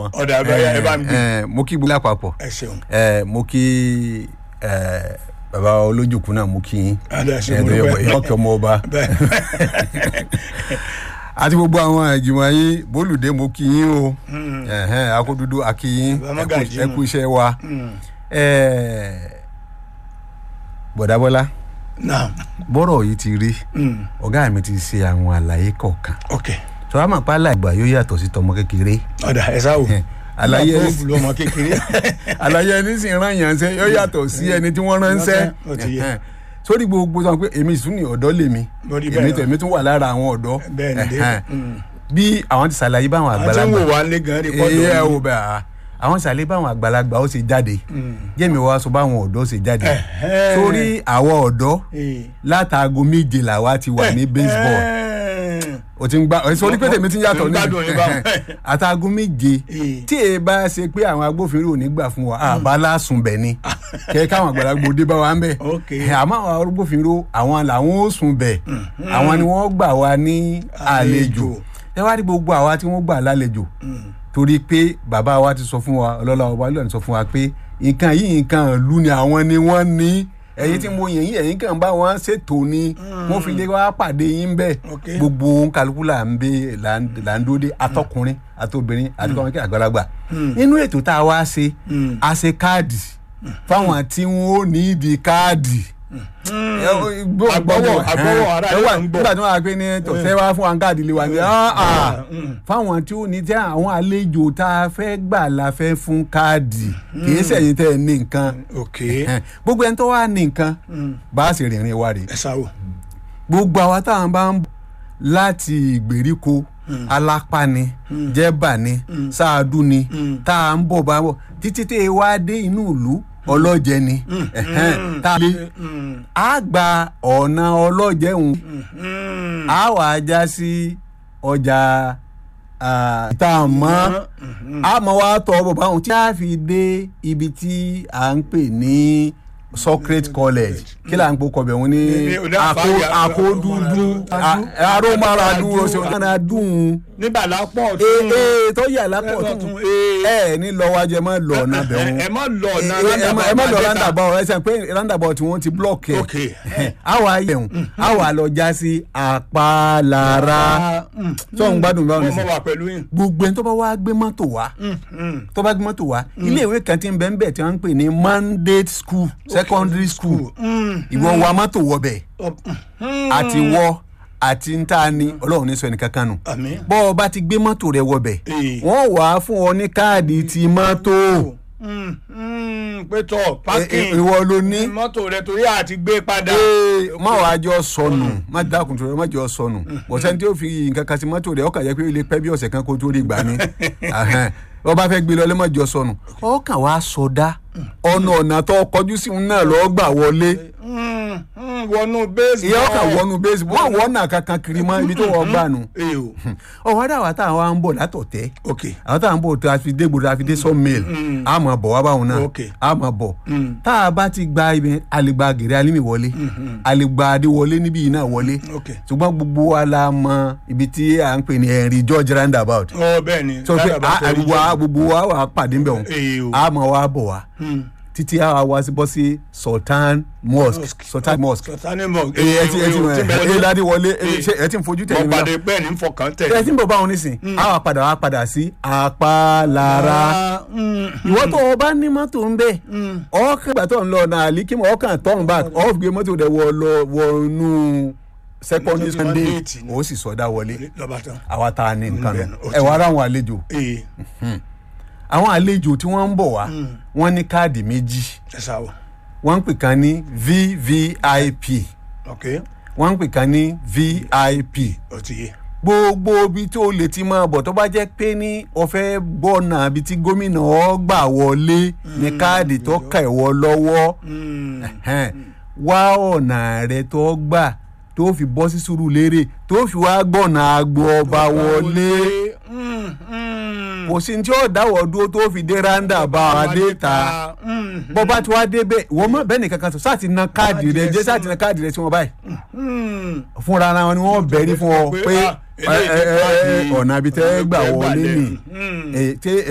ọ̀dà àbáyá ẹ bá ń gbé ẹ mo kí gbogbo lápapọ̀ ẹ ṣeun ẹ mo kí ẹ bàbá olójúkú náà mo kí yín Adé, ẹ ṣé, ẹ mo tó yẹ dúpẹ́. bọ̀ ọkẹ́ ọmọ ọba bẹ́ẹ̀ àti gbogbo àwọn ìjùmọ̀ yín bólúdé mo kí yín o ẹ̀hẹ́n, akódúdú akí yín Bàbá ẹ kú- Mọ́gàjí ẹ nù. kú iṣẹ́ wa ẹ bọ̀dábọ́lá náà bọ́rọ̀ yìí ti rí ọ̀gá mi ti ṣe àwọn àlàyé kọ̀ọ̀kan ok tó a máa pa àlàgbà yóò yàtọ̀ sí tọmọ kékeré ọ̀dà ẹ sáwò àlàyé Nígbà tó lọ́mọ kékeré àlàyé ẹni sì rán yàn ṣe yóò yàtọ̀ sí ẹni tí wọ́n ránṣẹ́ Ó ti yé. Ẹ̀hẹ́n. sórí gbogbo sọ pé èmi sùn ní ọ̀dọ́ lèmi Mo rí èmi bẹ́ẹ̀ tẹ̀mí tún wà lára àwọn ọ̀dọ́ bẹ́ẹ̀ ni dé Ẹ̀hẹ́n. bí àwọn ti ṣàlàyé báwọn àti ń àgbàlagbà wò wá lé gan rí ẹ pọ́dọ̀ ò bẹ̀ à àwọn ṣàlàyé báwọn àgbàlagbà ó ṣe jáde jẹ́mi wá sọ báwọn ọ̀dọ́ ṣe jáde Ẹ̀hẹ́n. sórí àwọn ọ̀dọ́ látàgò méje làwa ti wà ní baseball o ti ń gbá ẹ sọ ní pété mi ti ń yàtọ̀ Mo ń gbádùn yín báwọn. àtàgùn méje Eh. tí èyí bá ṣe pé àwọn agbófinró ò ní gbà fún wa àbá lásùn bẹ̀ ni kẹ káwọn àgbàlagbà òde bá wa ń bẹ̀ Ok. Eh, àmọ́ àwọn agbófinró àwọn làwọn ó sùn bẹ̀ àwọn ni wọ́n gbà wá ní àlejò Àlejò. ẹ wá rí gbogbo àwa tí wọ́n gbà lálejò torí pé bàbá wa ti sọ fún wa ọlọ́lá ọba lónìí sọ fún wa pé nǹkan yìí nǹkan ìlú ni àwọn ni wọ́n ní ẹ̀yin tí mo yẹ̀yìn ẹ̀yin kàn bá wọn ṣètò ni wọ́n fi lé wá pàdé yín bẹ́ẹ̀ Ok. gbogbo kálukú là ń bẹ là ń là ń dúró dé atọkùnrin àtobìnrin àti kọ́mọ́kí àgbàlagbà nínú ètò tá a wá ṣe a ṣe káàdì fáwọn tí wọn ò ní ìdí káàdì Àgbọ̀wọ̀- àgbọ̀wọ̀ ara ẹ ẹ̀ wà ń gbọ́. nígbà tí wọn á pè ní tọ̀sẹ̀ wá fún wa káàdì lè wà ní ah, ah. fáwọn tí ó ní tí àwọn àlejò tá a fẹ́ gbà la fẹ́ fún káàdì kì í sẹ̀yìn tẹ́ ẹ ní nǹkan ok Ẹ̀hẹ́n. gbogbo ẹni tó wà ní nǹkan bá a sì rìnrìn wa rèé ẹ sáwò gbogbo àwa táwọn bá ń bọ̀ láti ìgbèríko alápáni jẹ́bàní sáàdù ni tá à ń bọ̀ bá bọ̀ títí tẹ́ ẹ wá dé inú ìlú ọlọ́jẹ ni ẹ̀hẹ́n, tá a lé a gba ọ̀nà ọlọ́jẹ òun a wà á já sí ọjà tá a mọ́ a mọ̀ wá tọ́ bọ̀ báwọn tí a fi dé ibi tí à ń pè ní Socrates College kí là ń pò kọbẹ̀ wọn ní Ní- ní Ako- àfáàyà- akódúdú arómaradu ọ̀sẹ̀ nígbà lápọ̀ ee ee tó yà lápò Lọ́tún, tún ee. ẹ ní lọ́wájú ẹ má lọ ọ̀nà bẹ̀ wọn ẹ má lọ ọ̀nà ẹ má- ẹ má lọ roundabout roundabout ẹ sàn pé roundabout tí wọ́n ti block ẹ Ok. àwa yẹun àwa lọ já sí àpàlàrà tó ń gbádùn báwọn mo ní mo sìn wà pẹ̀lú yín gbogbo ẹni tó bá wá gbé mọ́tò wá tó bá gbé mọ́tò wá ilé ìwé kan tí ń bẹ ń bẹ tí wọ́n ń pè ní mandate school secondary school ìwọ wa mọ́tò wọ bẹ̀ àti wọ àti ń ta ni ọlọ́run ní sọ ẹnì kankan nù Àmín. bọ́ ọ bá ti gbé mọ́tò rẹ wọ bẹ̀ Ee. wọ́n wà á fún ọ ní káàdì ti mọ́tò Mm, mm, pé tọ Ẹ- ẹ- parking ìwọ ló ní mọ́tò rẹ torí àti gbé padà ee má wàá jọ sọnù má dákun tó rẹ má jọ sọnù bọ̀sẹ̀ tí ó fi nǹkan kan sí mọ́tò rẹ̀ ọkàn yẹ pé ó lè pẹ́ bí ọ̀sẹ̀ kan kó tó rí gbà ní wọ́n bá fẹ́ gbé lọ lẹ́mọ̀ jọ sọnù ọkàn wàá sọdá ọ̀nà ọ̀nà tó kọjú sí òun náà lọ́ọ́ gbà wọlé Mm, mm, wọnú base ìyá ọkàn wọnú bẹ́ẹ̀sì wọ́n wọ́n náà kankan kiri mọ́ ibi tó wọ́n gbà nù ee o ọ̀wọ́ dà wá táwọn á ń bọ̀ látọ̀tẹ́ ok àwọn táwọn ń bọ̀ tó a fi dé gbòdò a fi dé sawmill a máa bọ̀ wá báwọn náà Ok. a máa bọ̀ tá a bá ti gba ibi àlegbà gèrè alimi wọlé àlegbà adé wọlé níbí yìí náà wọlé ok ṣùgbọ́n gbogbo wa la mọ ibi tí à ń pè ní Henry George roundabout ọ bẹ́ẹ̀ ni sọ pé Ládàbà a- torí gbogbo wa gbogbo wa wà á pàdé ń bẹ̀ wọ́n Ee o. a máa wá bọ̀ wá títí a wá wá sí bọ́ sí Sultan Mosque Sultan Mosque sọtani mọ ẹ ẹ ti ẹ ti mọ ẹ dádì wọlé ẹ ṣe- ẹ ti ń fojú tẹ̀lé mo mi náà pàdé bẹ́ẹ̀ ni ń fọkàn tẹ̀ ẹ ti ń bọ̀ báwọn nísìn a wà padà wá padà sí àpàlára ìwọ tó o bá ní mọ́tò ń bẹ̀ ọkàn ìgbà tó ń lọ ọ̀nà àlíkímọ̀ ọkàn turn back off gbé mọ́tò rẹ̀ wọ lọ wọnú secondary Mọ́tò sunday mandate ni. ó sì sọdá wọlé lọ́ba tán àwa tá a ní nǹkan bẹ́ẹ̀ nù ni, ó ẹ wá ara àwọn àlejò ee àwọn àlejò tí wọ́n ń bọ̀ wá wọ́n ní káàdì méjì ẹ sáwọ wọ́n ń pè kan ní vvip ok wọ́n ń pè kan ní vip ó ti yé gbogbo ibi tó lè ti máa bọ̀ tó bá jẹ́ pé ní ọ̀fẹ́ gbọ́nà ibi tí gómìnà ọ gbà wọlé ní káàdì tó kà ẹ̀ wọ lọ́wọ́ ẹ̀hẹ́n. wá ọ̀nà rẹ tó gbà tó fi bọ́ sí Sùúrùlérè tó fi wá gbọ́nà agbo ọba wọlé kò sí ní tí ó dáwọ́ dúró tó fi dé ráńdà bá a dé ta bọ́ bá ti wá débẹ̀ wọ́n mọ̀ bẹ́ẹ̀ nìkan kan sọ sáà ti na káàdì rẹ jẹ́ sáà ti na káàdì rẹ sí wọn báyìí fúnra ara wọn ni wọ́n bẹ̀rí fún ọ Pé, pé ah, eléyìí ti ẹ, ẹ, ẹ, káàdì ọ̀nà àbí tẹ́ gbà ọ̀nà wọlé tẹ́ gbà nì lẹ́nu. Eh, tí